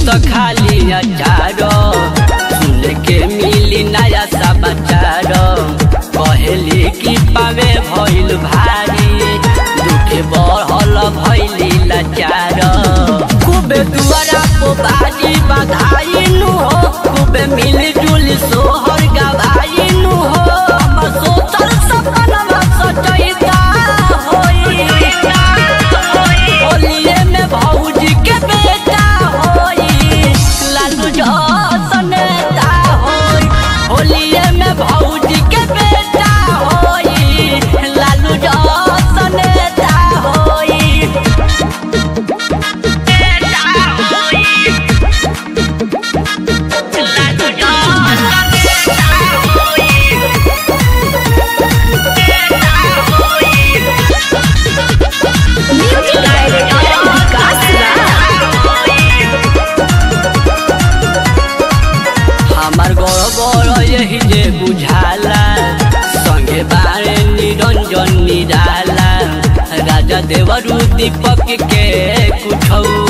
तो खाली अचार सुन के मिली नया समाचार कहली कि पावे भइल भारी दुखे बढ़ल भइली लाचार खूबे दुआरा पो बाजी बधाई नु हो खूबे मिली जुली सोहर गवाई नु हो हम सोचल सपनवा सजैता होई होलिये में भौजी के बेटा होई लालू जसन नेता होई होलिये में भौजी के बेटा होई लालू जसन नेता होई म्यूजिक डायरेक्टर विकास हमार गौरव यही जे बुझाला संगे बारे निरंजन निराला राजा देवरू दीपक के कुछ